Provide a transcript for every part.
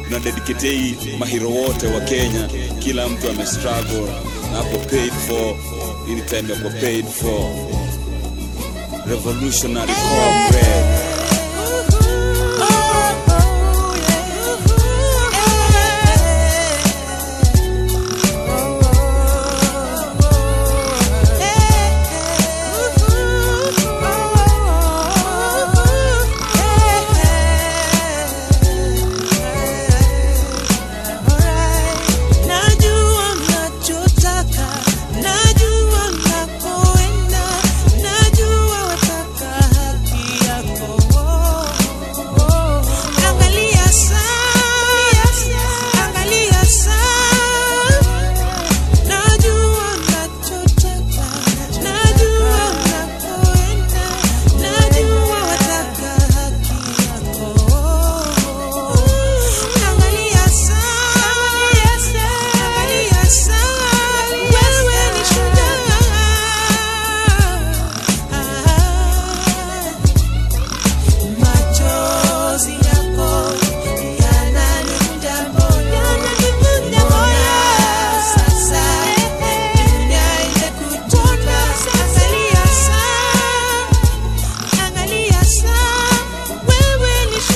tuna dedicate hii mahiro wote wa Kenya, kila mtu ame struggle na hapo paid for, ini time ya kwa paid for revolutionary corporate Najua mnachotaka, najua mnakoenda, najua wataka haki yako. Angalia saa, angalia saa, najua mnachotaka, najua mnakoenda, najua wataka haki yako. Angalia saa, angalia saa, wewe ni shujaa. Machozi yako yananikunja moyo, sasa dunia imekutupa. Angalia saa, angalia saa, wewe ni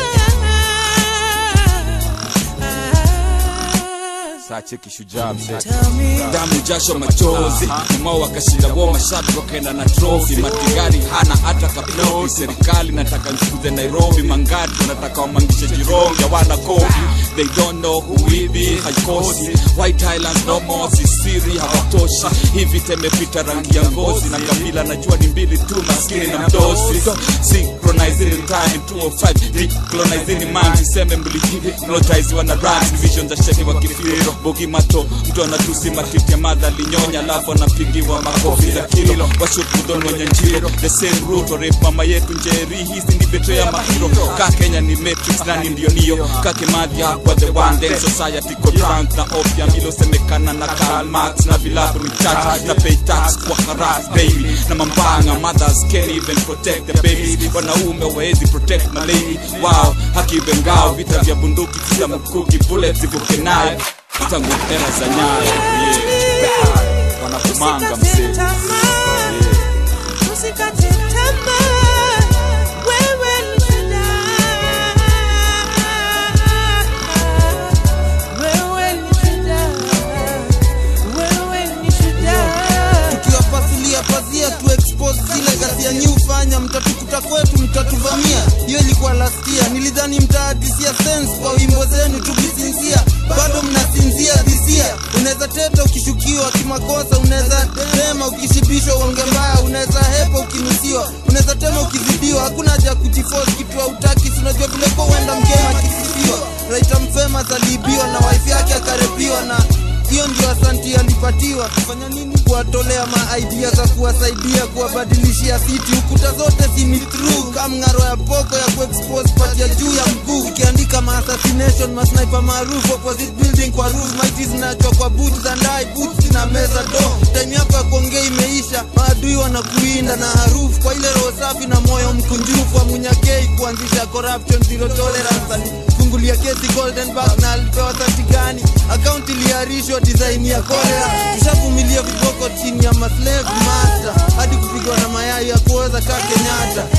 shujaa. sache kishujaa mzee Tell me damu jasho machozi mao wakashinda wo mashati wakaenda na trofi matigari hana hata kaploti serikali nataka nfukuze nairobi mangati wanataka wamangishe jirongi hawana kopi they don't know who we be haikosi white highlands no more sisiri hawatoshi hivi temepita rangi ya ngozi na kabila najua ni mbili tu maskini na mdosi so, synchronizing in time 205 decolonizing mind tuseme mlihipnotiziwa na rhymes vision za sheni wa kifiro bogi mato mtu anatusi matiti ya madha linyonya alafu anapigiwa makofi za kilo washukudhon wenye njiro the same route rape mama yetu njeri hizi ni beto ya mahiro ka kenya ni matrix nani ndio niyo kake madhi hapa the one then society ko drunk na opium ilosemekana na Karl Marx na vilabu recharge na pay tax kwa harass baby na mambanga mothers can't even protect the babies wanaume waezi protect my lady wow haki bengao vita vya bunduki kila mkuki bullets zivuke nayo tangu era za nyayo yeah. wanakumanga mzee Usikate tamaa, usikate tamaa, wewe ni shujaa. Wewe ni shujaa. Wewe ni shujaa. tukiwapasulia pazia tu expose zile ghasia nyi hufanya mtatukuta kwetu mtatuvamia hiyo ilikuwa last year nilidhani mtaadisia sense kwa wimbo zenu tukisinzia bado mnasinzia dhisia unaweza teta ukishukiwa kimakosa unaweza tema ukishibishwa uonge mbaya unaweza hepa ukinusiwa unaweza tema ukizidiwa hakuna haja ya kujiforce kitu hautaki si unajua vile kwa uenda mgema akisifiwa raita mfema aliibiwa na wife yake akarepiwa na hiyo ndio asanti alipatiwa kufanya nini kuwatolea maidea za kuwasaidia kuwabadilishia siti ukuta zote si ni true kamng'aro ya poko ya kuexpose pati ya juu ya mguu ikiandika maassassination masniper maarufu opposite building kwa roof maiti zinachwa kwa boot za ndai boots na meza do time yako ya kuongea imeisha maadui wanakuinda na harufu kwa ile roho safi na moyo mkunjufu wa munyakei kuanzisha corruption zero tolerance alifungulia kesi golden back na alipewa sati gani akaunti iliarishwa design ya kolera tushavumilia viboko chini ya maslave master hadi kupigwa na mayai ya kuoza ka kenyatta